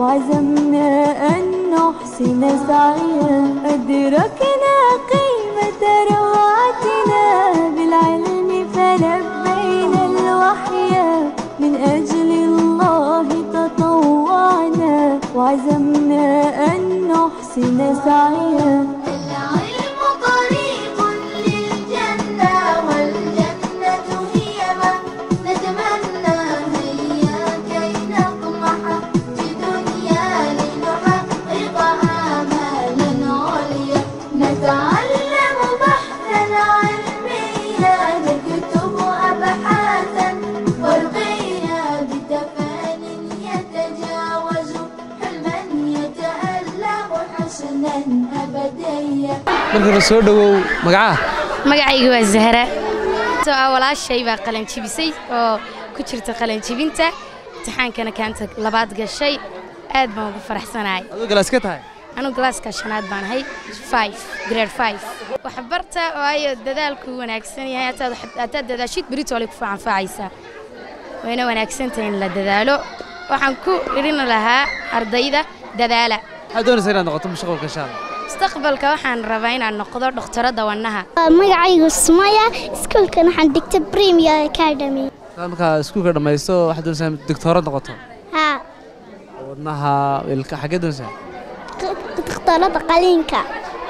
وعزمنا أن نحسن سعيا أدركنا قيمة روعتنا بالعلم فلبينا الوحي من أجل الله تطوعنا وعزمنا أن نحسن سعيا العلم طريق للجنة والجنة هي ما نتمنى هيا كي نطمح في دنيا لنحقق آمالا عليا نتعلم بحثا علميا نكتب أبحاثا ورقيا بتفان يتجاوز حلما يتألم حسنا أبديا marka hore soo dhowow magacaha magacayga waa zahra soo ah walaashay baa qalanjibisay oo ku jirta qalanjibinta imtixaankana kaanta labaad gashay aad baan ugu faraxsanahay aduu galaas ka tahay anugu galaaska shanaad baan ahay five grade five waxbarta waayo dadaalku wanaagsan yahay hataad hataad dadaashid berito olay ku facanfaacaysaa wayna wanaagsantahay in la dadaalo waxaan ku idhin lahaa ardayda dadaala maxaad doonaysaa inaad noqoto mustaqbalka insha allah mustaqbalka waxaan rabaa inaan noqdo dhakhtarada wadnaha magacaygu sumaya iskuulkan waxaan dhigta premier academy hadaad markaa iskuulka dhammaysto waxaad doonaysaa inaad doctoorad noqoto haa wadnaha ilka xaggee doonaysaa dhakhtarada qaliinka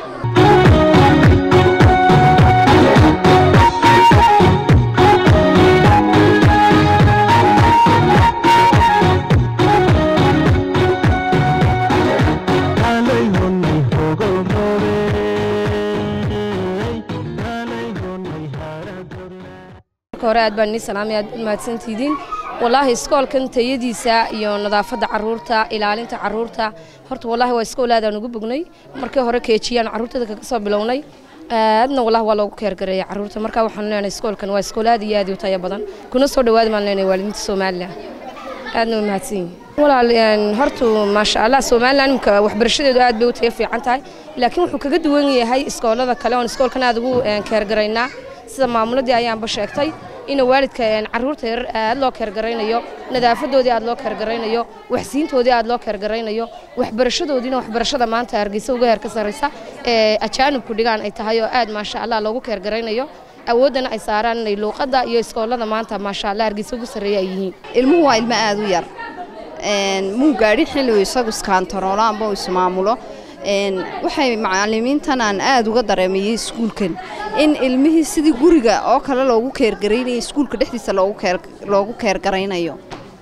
marka hore aad baan inii salaamay aad u mahadsantihiin wallaahi iskoolkan tayadiisa iyo nadaafadda carruurta ilaalinta carruurta horta wallaahi waa iskool aadaan ugu bognay markii hore keejiyaan carruurtada kaga soo bilownay aadna wallaahi waa loogu keergareeyay carruurta marka waxaan leenahay iskoolkan waa iskool aad iyo aad u tayo badan kuna soo dhawaada baan leenahay waalidiinta somalilan aadna waa mahadsan yihiin walaal een, horta maasha allah somalilan imika waxbarashadeedu aad bay u tayo fiican tahay laakiin wuxuu kaga duwan yahay iskoolada kale oon iskoolkan aad ugu een, keergaraynaa sida maamuladii ayaanba sheegtay in waalidka een, carruurta yaryar aad loo keergaraynayo nadaafadoodii aad loo keergaraynayo waxsiintoodii aad loo keergaraynayo waxbarashadoodiina waxbarashada maanta hargeysa uga heer ka sarreysa ee ajaanibku dhigaan ay tahay oo aad maasha allah loogu keergaraynayo awooddana ay saaraan inay luuqadda iyo iskoolada maanta maasha allah hargeysa ugu sarreeya ay yihiin ilmuhu waa ilmo aad u yar Een, muu gaadhin xilli uu isagu iskaantaroolo amba uu ismaamulo Een, waxay macallimiintan aan aad uga dareemayay iskuulkan in ilmihii sidii guriga oo kale loogu keergaraynayo iskuulka dhexdiisa loogu keer loogu keergaraynayo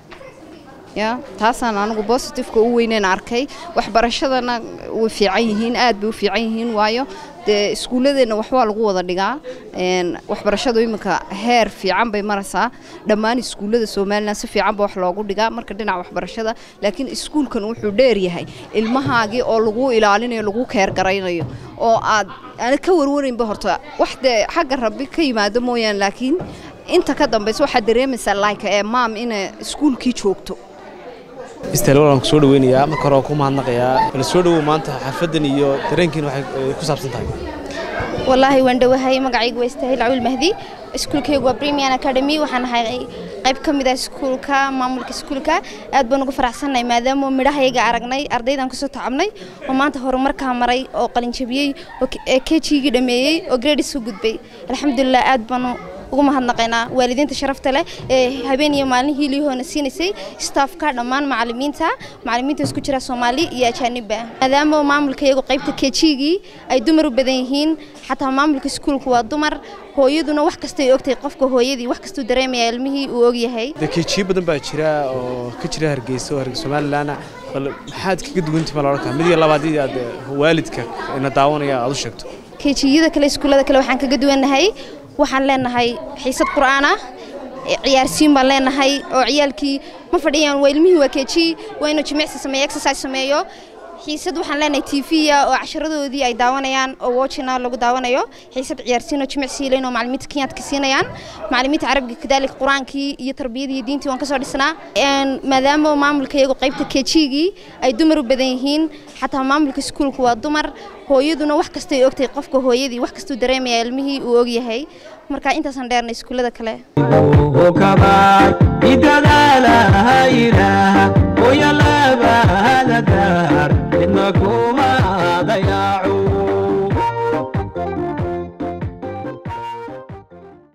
ya taasaan anigu bositifeka u weyneen arkay waxbarashadana way fiican yihiin aad bay u fiican yihiin waayo dee iskuulladeenna wax waa lagu wada dhigaa Een, waxbarashadu iminka heer fiican bay maraysaa dhammaan iskuullada somalilan si fiican ba wax loogu dhigaa marka dhinaca waxbarashada laakiin iskuulkan wuxuu dheer yahay ilmahaagii oo lagu ilaalinayo lagu keergaraynayo oo aad aana ka warwaraynba horta wax dee xagga rabbi ka yimaado mooyaan laakiin inta ka dambaysa waxaad dareemaysaa like ee maam inay iskuulkii joogto istaal waan ku soo dhaweynayaa marka hore waan ku mahadnaqayaa bal soo dhowow maanta xaafaddan iyo dareenkiin waxay eh, ku saabsan tahay wallaahi waan dhowahay magacaygu waa istaahil cawil mahdi iskuulkaygu waa premian academy waxaan ahay qayb ka mid ah iskuulka maamulka iskuulka aad baan ugu faraxsannahay maadaama midhahayaga aragnay ardaydaan kusoo tacabnay oo maanta horumarkaa maray oo qalinjabiyey oo kejigii dhameeyey oo gradis u gudbay alxamdulilah aad baanu ugu mahadnaqaynaa waalidiinta sharafta leh ee habeen iyo maalin hiiliyahoona siinaysay staafka dhammaan macallimiinta macallimiinta isku jira soomaali iyo ajaanibba maadaama maamulka iyagu qaybta kejigii ay dumar u badan yihiin xataa maamulka iskuulku waa dumar hooyaduna wax kastay ogtahay qofka hooyadii wax kastuu dareemaya ilmihii uu ogyahay dee keejiyo badan baa jira oo ka jira hargeysa oo hargeysa somalilan bal maxaad kaga duwantii ma la odhan karaa mid iyo labaad haddii aad eh, waalidka ina daawanaya aad u sheegto kejiyada kale iskuullada kale waxaan kaga duwannahay waxaan leenahay xiisad qur'aan ah ciyaarsiin baan leenahay oo ciyaalkii ma fadhiyaan waa ilmihii waa keji waa inuu jimicsi sameeyo exercise sameeyo xiisad waxaan leenahay tv-ya oo casharadoodii ay daawanayaan oo watchina lagu daawanayo xiisad ciyaarsiin oo jimicsi leyn oo macallimiinta kenyaadka siinayaan macallimiinta carabiga kadaalika qur-aankii iyo tarbiyadii iyo diintii waan ka soo dhisnaa Een, maadaama maamulka iyagu qaybta kejigii ay dumar u badan yihiin xataa maamulka iskuulku waa dumar hooyaduna wax kastay ogtahay qofka hooyadii wax kastuu dareemaya ilmihii uu ogyahay marka intaasaan dheernay iskuullada kale وكبار بدلالها إله ويا لا raaco